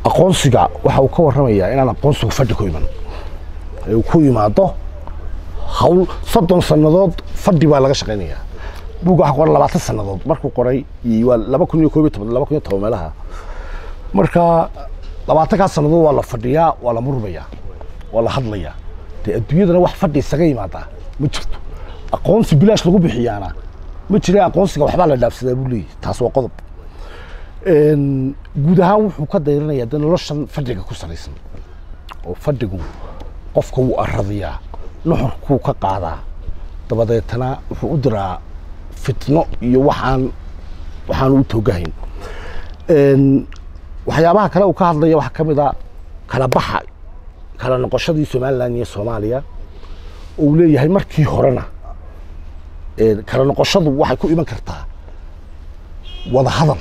aqoonsiga waxa uu ka warramayaa inaan aqoonsigu fadhi ku iman ee uu ku yimaado hawl soddon sannadood fadhi baa laga shaqaynayaa buugga waxaa qoran labaatan sannadood markuu qoray iyo waa laba kun iyo koob iyo toban laba kun iyo toban meelaha marka labaatankaas sannadood waa la fadhiyaa waa la murmayaa waa la hadlayaa dee adduunyadana wax fadhi isaga yimaadaa ma jirto aqoonsi bilaash lagu bixiyaana ma jira aqoonsiga waxbaa la dhaafsadaa buu leeyahy taas waa qodob Een, guud ahaan wuxuu ka dayranayaa de noloshan fadhiga ku salaysan oo fadhigu qofka wuu aradiyaa nuxurkuu ka qaadaa dabadeetana wuxuu u diraa fitno iyo waxaan waxaan u toogahayn Een, waxyaabaha kale uu ka hadlaya waxaa ka mid a kala baxa kala noqoshadii somalilan iyo soomaaliya oo uu leeyahay markii horena een, kala noqoshadu waxay ku iman kartaa wada hadal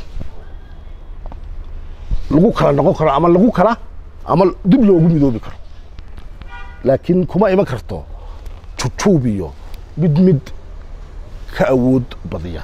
lagu kala noqon karo ama lagu kala ama dib loogu midoobi karo laakiin kuma iman karto jujuub iyo mid mid ka awood badiya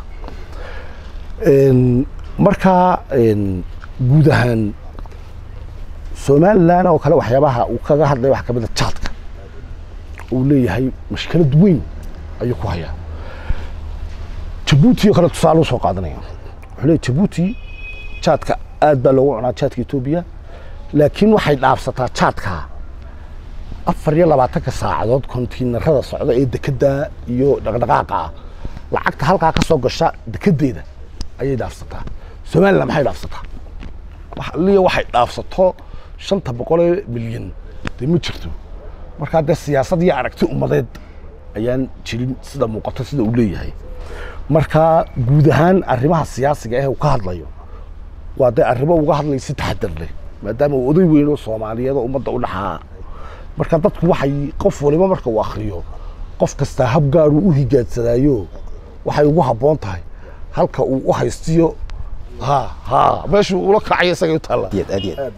Een, marka een, guud ahaan somalilan oo kale waxyaabaha uu kaga hadlaya waxaa ka mid a jaadka uu leeyahay mashkilad weyn ayuu ku hayaa jabuuti oo kale tusaale u soo qaadanaya wuxuu leeyahay jabuuti jaadka aad baa loogu cunaa jaadka etoobiya laakiin waxay dhaafsataa jaadka afar iyo labaatanka saacadood kontiinarada socda ee dekedda iyo dhaqdhaqaaqa ah lacagta halkaa ka soo gasha dekedeeda ayay dhaafsataa somaliland maxay dhaafsataa wax liya waxay dhaafsato shanta boqol ee milyan dee ma jirto markaa dee siyaasad iyo aragti ummadeed ayaan jirin sida muuqato sida uu leeyahay marka guud ahaan arrimaha siyaasiga ah ee uu ka hadlayo waa dee arrimo uga hadlay si taxadar leh maadaama uu oday weyn oo soomaaliyeed oo ummadda u dhaxaa marka dadku waxay qof waliba marka uu akhriyo qof kastaa hab gaaruu u higaadsadaayo waxay ugu habboon tahay halka uu u haystiyo ha ha meeshuu ula kacayo isagay u taallaa aad aad iyo aad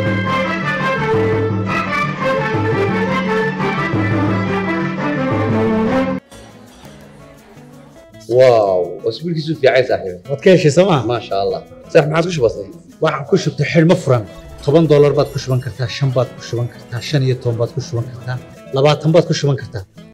واو اسبوعك في عايز صاحبي waad ka heshay sooma ما شاء الله صح ما عاد وش بصير waxaan ku shubtay xidhmo furan toban doolar baad ku shuban kartaa shan baad ku shuban kartaa shan iyo toban baad ku shuban kartaa labaatan baad ku shuban kartaa